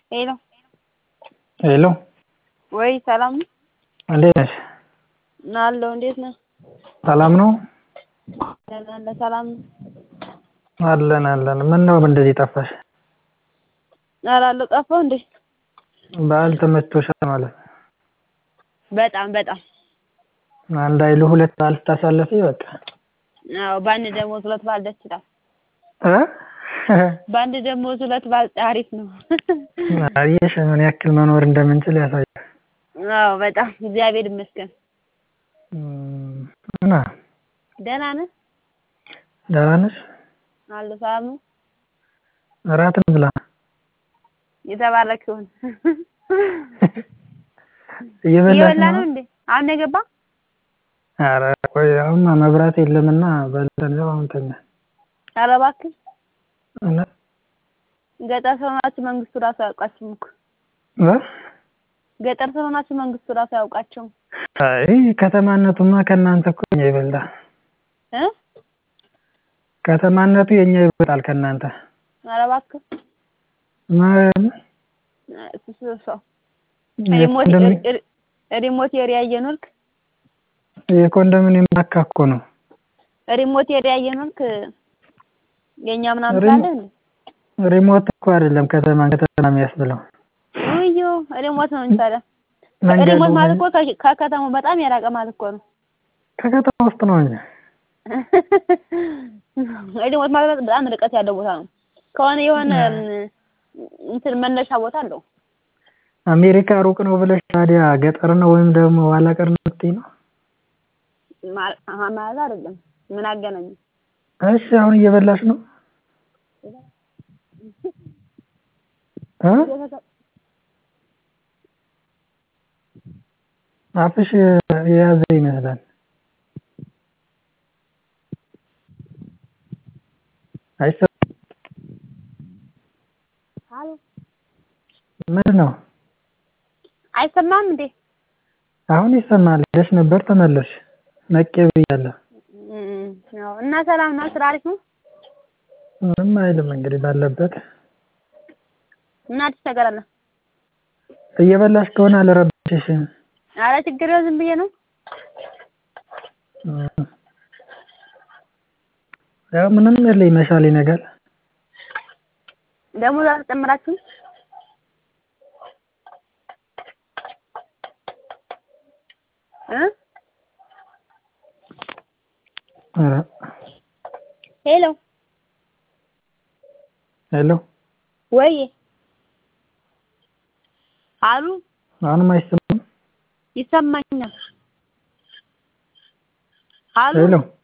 ሄሎ ሄሎ ወይ ሰላም ነው? እንዴት ነሽ? አለሁ እንዴት ነህ? ሰላም ነው? ደህና ነህ? ሰላም ነው? አለን አለን። ምነው እንደዚህ ጠፋሽ? ኧረ አለሁ ጠፋሁ እንዴ? በዓል ተመችቶሻል ማለት ነው? በጣም በጣም አንድ አይሉ ሁለት በዓል ስታሳልፊ በቃ አዎ በአንድ ደሞዝ ሁለት በዓል ደስ ይላል። እ በአንድ ደሞዝ ሁለት በዓል አሪፍ ነው። አየሽ ምን ያክል መኖር እንደምንችል ያሳያል። አዎ በጣም እግዚአብሔር ይመስገን። እም፣ እና ደህና ነህ? ደህና ነሽ? አለሁ ሰላም ነው? እራት እንብላ። የተባረክ ይሁን። እየበላሽ እየበላ ነው? ነው እንዴ? አሁን ነው የገባህ? ኧረ ቆይ አሁን መብራት የለምና በልተን ያው አሁን ተኛን። ኧረ እባክህ እና ገጠር ስለሆናችሁ መንግስቱ ራሱ አያውቃችሁም እኮ። እ ገጠር ስለሆናችሁ መንግስቱ ራሱ አያውቃቸውም። አይ ከተማነቱማ ከእናንተ እኮ የኛ ይበልጣል። እ ከተማነቱ የኛ ይበልጣል ከእናንተ። ኧረ እባክህ ማርያም እሱ እሱ ሰው ሪሞት የኮንዶሚኒ- ሪ- ሪሞት ኤሪያ እየኖርክ የኮንዶሚኒየም ጫካ እኮ ነው። ሪሞት ኤሪያ እየኖርክ የኛ ምናምን ሪሞ- ትላለህ እንዴ? ሪሞት እኮ አይደለም ከተማ ከተማ የሚያስብለው ውዮ ሪሞት ነው እንጂ ታዲያ መንገዱ ሪሞት ማለት እኮ ከ- ከከተማው በጣም የራቀ ማለት እኮ ነው። ከከተማ ውስጥ ነው እንጂ ሪሞት ማለት በጣም ርቀት ያለው ቦታ ነው። ከሆነ የሆነ እንትን መነሻ ቦታ አለው። አሜሪካ ሩቅ ነው ብለሽ ታዲያ ገጠር ነው ወይም ደግሞ ኋላ ቀር ነው የምትይኝ ነው? ማል- አሀ ማለት አይደለም። ምን አገናኘው? እሺ አሁን እየበላሽ ነው? እ አፍሽ የያዘ ይመስላል። አይሰማም? አሎ ምንድን ነው? አይሰማም እንዴ? አሁን ይሰማል። ሄደሽ ነበር ተመለስሽ። ነቄ ብያለሁ። እም፣ ያው እና ሰላም ነው? ስራ አሪፍ ነው? ምንም አይልም እንግዲህ ባለበት እና አዲስ ነገር አለ? እየበላሽ ከሆነ አልረብሽሽም። ኧረ ችግር የለውም ዝም ብዬ ነው። እም። ያው ምንም የለ ይመሻል ይነጋል። ደሞዝ አልጨመራችሁም? እ ኧረ ሄሎ ሄሎ ወይ አሉ አሁንም አይሰማም? ይሰማኛል። አሉ ሄሎ